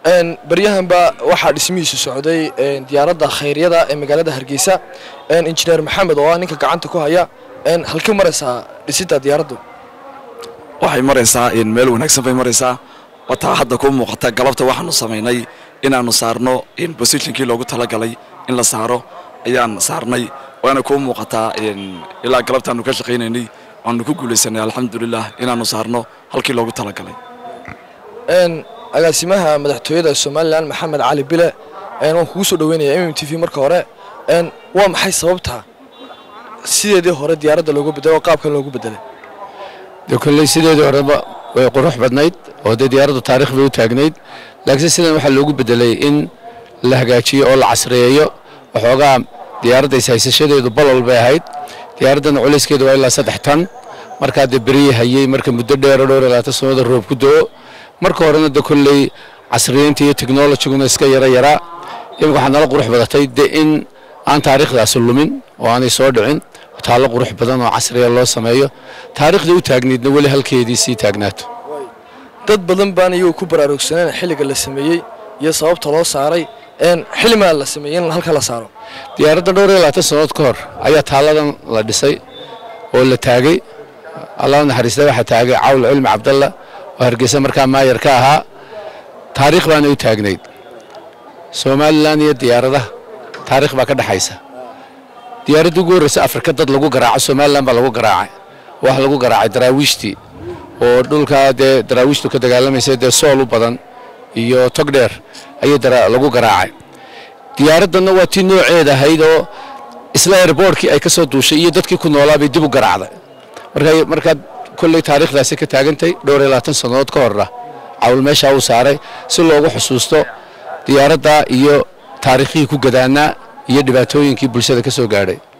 baryahanba waxaa dhismihiisu socday diyaaradda khayryada ee magaalada hargeysa injineer maxamed oo ah ninka gacanta ku haya halkii maraysaa dhisidda diyaaraddu waxay maraysaa meel wanaagsan bay maraysaa wataa hadda kuu muuqata galabta waxaanu samaynay inaanu saarno bosishinkii loogu talagalay in la saaro ayaan saarnay waana kuu muuqataa ilaa galabtaanu ka shaqaynaynay waanu ku guulaysanay alxamdulilah inaanu saarno halkii loogu talagalay agaasimaha madaxtooyada somalilan maxamed cali bile waan kugu soo dhaweynaya mm t v marka hore waa maxay sababta sideedii hore diyaaradda loogu bedelay oo qaabkan loogu bedelay dee kolley sideedii horeba way qurux badnayd oo dee diyaaraddu taarikh bay u taagnayd laakiin sidan waxaa loogu bedelay in la hagaajiyo oo la casriyeeyo waxoogaa diyaaradda ishaysashadeedu balol bay ahayd diyaaraddana culayskeedu waa ilaa saddex tan markaa dee berihii hayey marka muddo dheero dhowr labaatan sannadood roob ku do-o marka horena de kolley casriyeynta iyo technologiguna iska yara yaraa imika waxaa nala qurux badatay de in aan taariikhdaasi lumin oo aanay soo dhicin taallo qurux badan oo casriya loo sameeyo taariikhdii u taagnaydna weli halkeedii sii taagnaato dad badan baan iyagu ku baraarugsaneen xilliga la sameeyey iyo sababta loo saaray xilimaa la sameeyey in halka la saaro diyaaradda dhowr iyo labaatan sannadood ka hor ayaa taalladan la dhisay oo la taagay allah naxariista waxaa taagay cawl cilmi cabdalla oo hargeysa markaa maayar ka ahaa taariikh baana u taagnayd somalilan iyo diyaaradaha taarikh baa ka dhexaysa diyaaraddii ugu horreysa afrika dad lagu garaaco somalilan baa lagu garaacay waxa lagu garaacay daraawiishtii oo dhulkaa dee daraawiishtu ka dagaalamaysa dee sool u badan iyo togdheer ayay lagu garaacay diyaaraddanna waa tii nooceeda ahayd oo isla airboortkii ay ka soo duushay iyo dadkii ku noolaa bay dib u garaacday markaa kolley taariikhdaasi ka taagantay dhowr iyo labaatan sannadood ka horra cawl meeshaa uu saaray si loogu xusuusto diyaaradda iyo taariikhihii ku gadaanaa iyo dhibaatooyinkii bulshada ka soo gaadhay